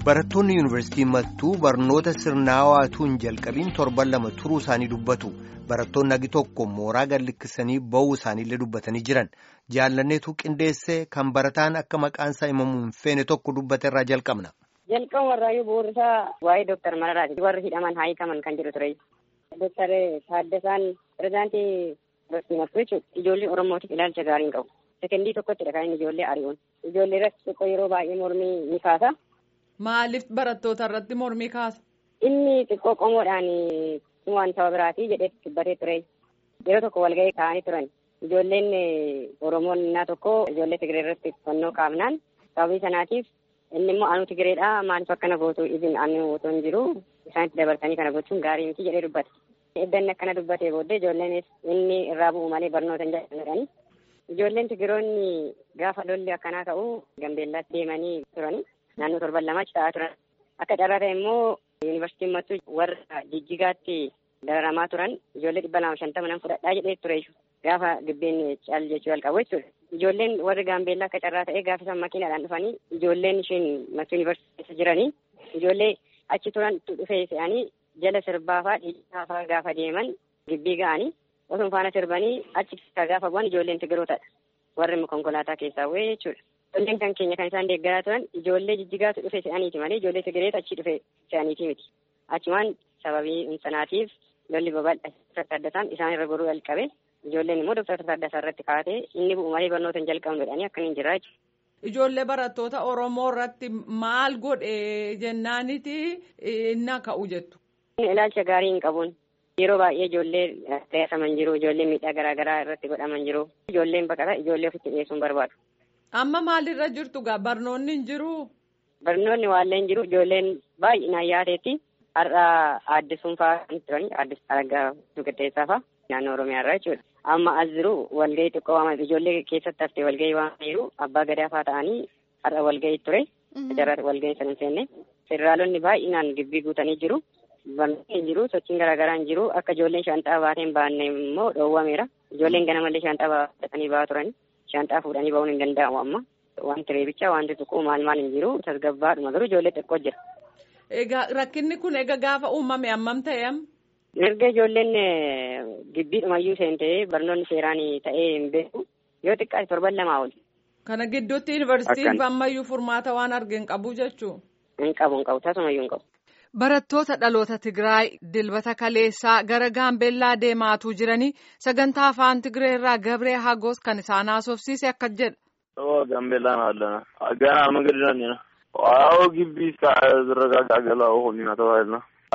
Barattoonni yuunivarsiitii mattuu barnoota sirnaawaatuu hin jalqabiin torban lama turuu isaanii dubbatu. Barattoonni hagi tokko mooraa gad lakkisanii ba'uu isaaniillee dubbatanii jiran. Jaallanneetu qindeessee kan barataan akka maqaan isaa himamu hin feene tokko dubbate irraa jalqabna. Jalqaba warraayyuu bu'uurisaa waa'ee Dooktar Mararaati. Warri hidhaman haa hiikaman kan jedhu ture. Dooktar Taaddasaan pirezidaantii yuunivarsiitii mattuu jechuudha. Ijoollee Oromootiif ilaalcha gaarii hin qabu. Sekendii tokkottidha kan inni ijoollee ari'uun. Ijoollee irratti xiqqoo yeroo baay'ee mormii ni kaasa. Maaliif barattoota irratti mormii kaasa? Inni xiqqoo qomoodhaan waan saba biraatii jedhee dubbatee ture. Yeroo tokko walgahii taa'anii turan. Ijoolleen Oromoon innaa tokko ijoollee Tigiree irratti fannoo kaafnaan sababii sanaatiif inni immoo anu Tigireedha maaliif akkana gootu izin anu otoo hin jiru isaanitti dabarsanii kana gochuun gaarii miti jedhee dubbate. Eddanni akkana dubbatee booddee ijoolleenis inni irraa bu'u malee barnoota hin jaallatanii. Ijoolleen Tigiroonni gaafa lolli akkanaa ta'u Gambeellaatti deemanii turani. Naannoo torban lama taa'aa turan. Akka carraa ta'e immoo yuunivarsiitiin mattuu warra jijjigaatti dararamaa turan ijoollee dhibba lama shantama nan fudhadhaa jedhee ture gaafa gibbeen caal jechuu jalqabu jechuudha. Ijoolleen warri gaambeellaa akka carraa ta'e gaafa isaan makiinaadhaan dhufanii ijoolleen isheen mattuu yuunivarsiitii keessa jiranii ijoollee achi turan dhufee se'anii jala sirbaafaa dhiibbaa gaafa deeman gibbii ga'anii osoo faana sirbanii achi keessaa gaafa bu'an ijoolleen tigirootadha. Warri konkolaataa keessaa bu'ee jechuudha. Ijoolleen kan keenya kan isaan deeggaraa turan ijoollee jijjigaatu dhufe se'aniiti malee ijoollee tigireetu achi dhufe se'aniiti miti. Achumaan sababii sanaatiif lolli babal'aa Taaddasaan isaan irra goruu jalqabe ijoolleen immoo Dooktar Taaddasaa irratti kaatee inni bu'u malee barnoota hin jalqabnu jedhanii akka hin jirraa jechuudha. Ijoollee barattoota Oromoo irratti maal godhe jennaaniti inni ka'u jettu. Ilaalcha gaarii hin qabuun yeroo baay'ee ijoollee taasisaman jiru ijoollee miidhaa garaa garaa irratti godhaman jiru ijoolleen baqata ijoollee ofitti dhiyeessuun barbaadu. Amma maalirra jirtu gaa barnoonni hin jiru? Barnoonni waallee hin jiru ijoolleen baay'inaan yaadeetti har'a aaddisuun fa'aa kan turani aaddis argaa qixxeessaa fa'aa naannoo Oromiyaa irraa jechuudha. Amma as jiru walgahii xiqqoo waaman ijoollee keessatti haftee walgahii waaman jiru abbaa gadaa fa'aa ta'anii har'a walgahii ture. Jarraa walgahii sana hin seenne. Federaalonni baay'inaan gibbii guutanii jiru. Barnoonni hin jiru sochiin garaagaraa hin jiru akka ijoolleen shaanxaa baatee hin baanne immoo dhoowwameera. Ijoolleen ganamallee shaanxaa baatanii ba'aa turani. Shaanxaa fuudhanii ba'uun hin danda'amu amma. Wanti reebichaa wanti tuquu maal maal hin jiru tasgabbaadhuma garuu ijoollee xiqqoo jira. Egaa rakkinni kun egaa gaafa uumame hammam ta'e am? Erga ijoolleen gibbiidhumayyuu seentee barnoonni seeraan ta'ee hin beeku yoo xiqqaate torban lamaa oli. Kana gidduutti yuunivarsiitiin ammayyuu furmaata waan arge hin qabu jechuu? Hin qabu hin qabu tasumayyuu hin qabu. Barattoota dhaloota Tigraay dilbata kaleessaa gara Gaambeellaa deemaatuu jiranii sagantaa afaan Tigree irraa Gabree Hagos kan isaan haasofsiise akka jedha. Gaambeellaan haallana. Ganaa magariiraan jira. Waa'oo gibbii zirragaa galaa oolina tawaayilna.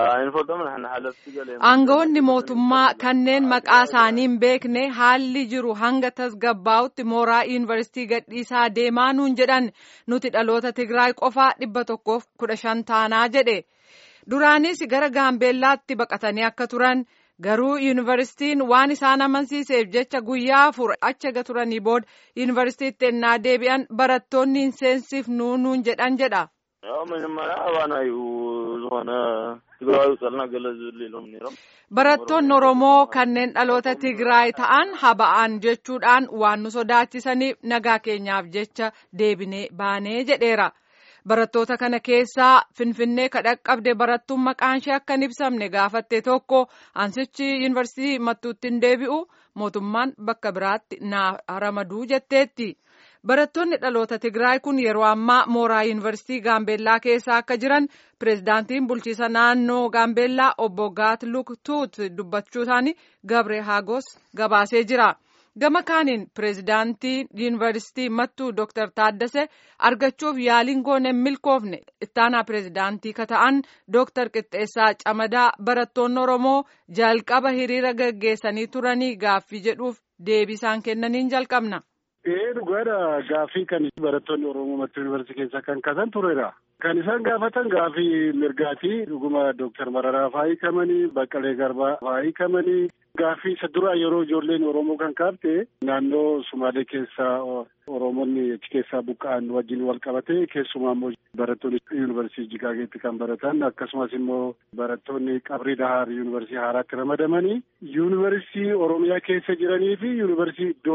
Aangawoonni mootummaa kanneen maqaa isaanii hin beekne haalli jiru hanga tasgabbaa'utti mooraa yuunivarsiitii gadhiisaa deemaa nuun jedhan nuti dhaloota Tigraay qofaa dhibba tokkoof kudha shan taanaa jedhe. Duraanis gara Gaambeellaatti baqatanii akka turan garuu yuunivarsiitiin waan isaan amansiiseef jecha guyyaa afur achi aga turanii booda yuunivarsiitiitti ennaa deebi'an barattoonni hin seensifnuu nuun jedhan jedha. Barattoonni Oromoo kanneen dhaloota Tigraay ta'an haba'an jechuudhaan waan nu sodaachisaniif nagaa keenyaaf jecha deebinee baanee jedheera. Barattoota kana keessaa Finfinnee kadhaqqabde barattuun maqaan ishee akka hin ibsamne gaafatte tokko ansichi yuunivarsiitii mattuutti hin deebi'u mootummaan bakka biraatti na ramaduu jetteetti. Barattoonni dhaloota Tigraay kun yeroo ammaa mooraa yuunivarsiitii Gaambeellaa keessa akka jiran pireezidaantiin bulchiisa naannoo Gaambeellaa obbo Gaatluk Tuut dubbachuu isaanii Gabree Hagos gabaasee jira. Gama kaaniin pireezidaantii yuunivarsiitii mattuu Dr. Taaddasee argachuuf yaaliin goone milkoofne ittaanaa pireezidaantii ka ta'an Dr. Qixxeessaa Camadaa barattoonni Oromoo jalqaba hiriira gaggeessanii turanii gaaffii jedhuuf deebii isaan kennaniin jalqabna. Ee dhugaadha gaaffii kan barattoonni Oromoo mattuu yuunivarsiitii keessa kan kaasan turedha. Kan isaan gaafatan gaaffii mirgaati. Dhuguma Dooktar Mararaa fa'aa hiikamanii, Baqqalee Garbaa fa'aa hiikamanii. Gaaffii isa duraa yeroo ijoolleen Oromoo kan kaafte naannoo Sumaalee keessaa Oromoonni achi keessaa buqqa'an wajjin wal qabate keessumaa immoo barattoonni yuunivarsiitii Jigaageetti kan baratan akkasumas immoo barattoonni Qabrii Dahaar yuunivarsiitii Haaraatti ramadamanii yuunivarsiitii Oromiyaa keessa jiranii fi yuunivarsiitii iddoo biraa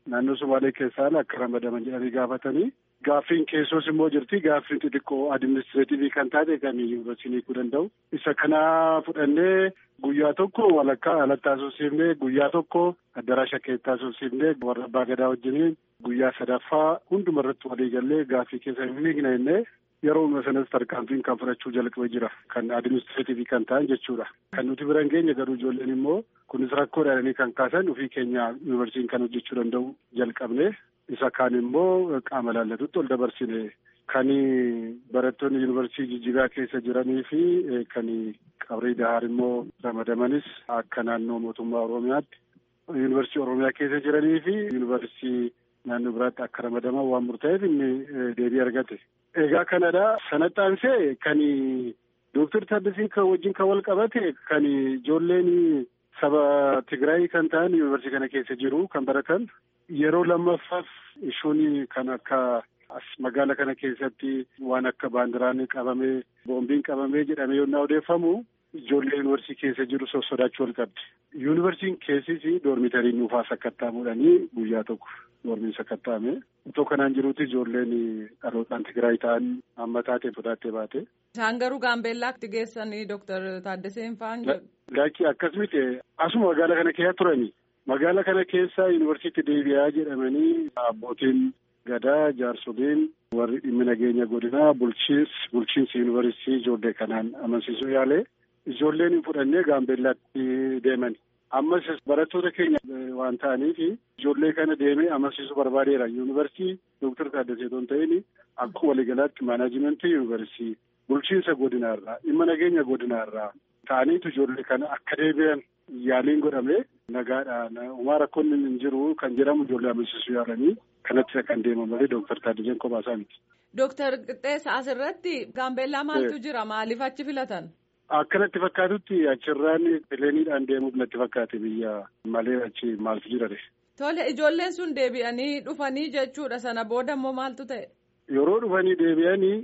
naannoo Sumaalee keessaa akka ramadaman jedhanii gaafatanii gaaffiin keessoos immoo jirti gaaffiin xixiqqoo adiministireetivii kan taate kan yuunivarsiitii hiikuu danda'u. Isa kana fudhannee guyyaa tokko walakkaa alatti haasofsiifnee guyyaa tokko addaraasha keessatti haasofsiifnee warra abbaa gadaa wajjiniin guyyaa sadaffaa hunduma irratti walii gallee gaaffii keessa hin miigne jennee yeroo sanas tarkaanfiin kan fudhachuu jalqabee jira kan adiministireetivii kan ta'an jechuudha. Kan nuti bira hin geenye garuu ijoolleen immoo kunis rakkoo jedhanii kan kaasan ofii keenya yuunivarsiitiin kan hojjechuu danda'u jalqabne isa kaan immoo qaama laallatutti ol dabarsine kan barattoonni yuunivarsiitii jijjigaa keessa jiranii fi kan qabrii dahaar immoo ramadamanis akka naannoo mootummaa oromiyaatti yuunivarsiitii oromiyaa keessa jiranii fi yuunivarsiitii naannoo biraatti akka ramadaman waan murtaa'eef inni deebii argate. Egaa kanadha sanatti aansee kan Dooktar Taddasiin kan wajjin kan wal qabate kan ijoolleen saba Tigraay kan ta'an yuunivarsiitii kana keessa jiru kan baratan yeroo lammaffaaf ishuun kan akka as magaala kana keessatti waan akka baandiraan qabamee boombiin qabamee jedhamee yennaa odeeffamu ijoollee yuunivarsiitii keessa jiru sossodaachuu wal qabdi. Yuunivarsiitiin keessis doormitariin nuufaa sakkattaa'amuudhanii guyyaa tokko doormiin sakkattaa'ame. Otoo kanaan jiruuti ijoolleen dhalootaan Tigraay ta'an amma taatee fudhattee baate. Isaan garuu gaambeellaatti geessanii Dooktar Taaddaseen fa'aan jedhu. Laakki akkas miti asuma magaala kana keessa turani. Magaala kana keessa yuunivarsiitii deebi'aa jedhamanii abbootiin gadaa jaarsoliin warri dhimmi nageenya godinaa bulchiinsi bulchiinsi yuunivarsiitii ijoollee kanaan amansiisuu yaale ijoolleen fudhannee gaambeellaatti deeman. Ammas barattoota keenya waan ta'aniif ijoollee kana deemee amansiisuu barbaadeera. Yuunivarsiitii Dooktar Taaddasee osoo hin ta'in akka waliigalaatti maanajimentii yuunivarsiitii bulchiinsa godinaarraa dhimma nageenya godinaarraa ta'aniitu ijoollee kana akka deebi'an yaaliin godhame nagaadhaan uumaa rakkoon hin jiru kan jedhamu ijoollee amansiisuu yaalanii kanatti kan deeman malee Dooktar Taaddaseen kophaa miti. Dooktar Qixxeessa asirratti gaambeellaa maaltu jira maaliif achi filatan? Akka natti fakkaatutti achirraan pileeniidhaan deemuuf natti fakkaate biyya malee achi maaltu jira de. Tole ijoolleen sun deebi'anii dhufanii jechuudha sana booda immoo maaltu ta'e? Yeroo dhufanii deebi'anii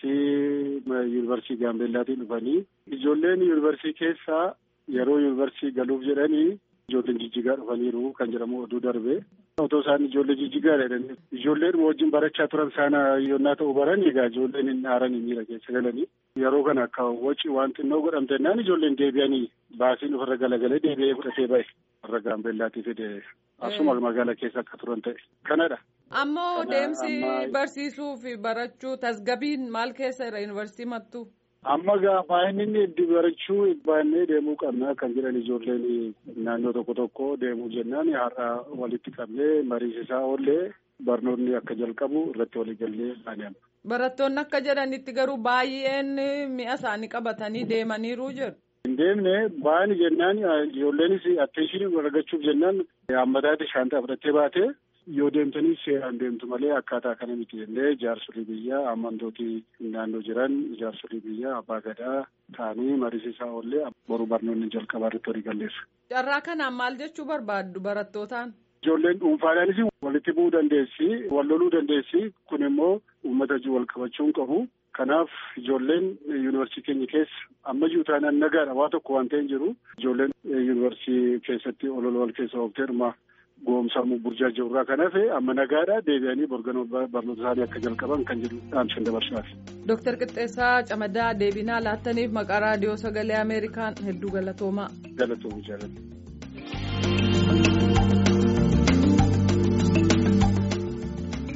baasii yuunivarsiitii Gaambeellaatiin dhufanii ijoolleen yuunivarsiitii keessaa yeroo yuunivarsiitii galuuf jedhanii ijoolleen jijjigaa dhufaniiru kan jedhamu oduu darbe. Otoo isaan ijoollee jijjigaa jedhanii ijoolleen wajjin barachaa turan sana yonnaa ta'u baran egaa ijoolleen hin dhaaran hin miira keessa galanii yeroo kana akka waci waan xinnoo godhamte naan ijoolleen deebi'anii baasiin ofirra galagalee deebi'ee fudhatee ba'e warra gaambeellaatii fide asuma magaala keessa akka turan ta'e kanadha. Ammoo deemsi barsiisuu fi barachuu tasgabiin maal keessa jira yuunivarsiitii mattuu? Amma gaafa inni itti barachuu baannee deemuu qabna kan jedhan ijoolleen naannoo tokko tokko deemuu jennaan har'a walitti qabnee mariisisaa oollee barnoonni akka jalqabu irratti waliigallee baanee. Barattoonni akka jedhanitti garuu baay'een mi'a isaanii qabatanii deemaniiru jiru. Hin deemne baani jennaan ijoolleenis atteeshinii argachuuf jennaan hammataatti shaantaa fudhattee baate. yoo deemtanii seeraan deemtu malee akkaataa kana miti jennee jaarsolii biyyaa amantootii naannoo jiran jaarsolii biyyaa abbaa gadaa ta'anii mariisisaa oollee boru barnoonni jalqabaa irratti walii galleessa. Carraa kanaan maal jechuu barbaaddu barattootaan? Ijoolleen dhuunfaadhaanis walitti bu'uu dandeessi wal loluu dandeessi kun immoo uummata wal qabachuun qabu. Kanaaf ijoolleen yuunivarsiitii keenya keessa amma jiru taanaan nagaadha waa tokko waan ta'een jiru ijoolleen yuunivarsiitii keessatti olola wal keessa ooftee dhuma. goomsamuu burjaa jirurraa kan hafe amma nagaadha deebi'anii borganoo barnoota isaanii akka jalqaban kan jedhu dhaamsan dabarsaati. Dooktar Qixxeessaa Camadaa deebinaa laattaniif maqaa raadiyoo sagalee Ameerikaan hedduu galatoomaa. Galatoomu jaalladha.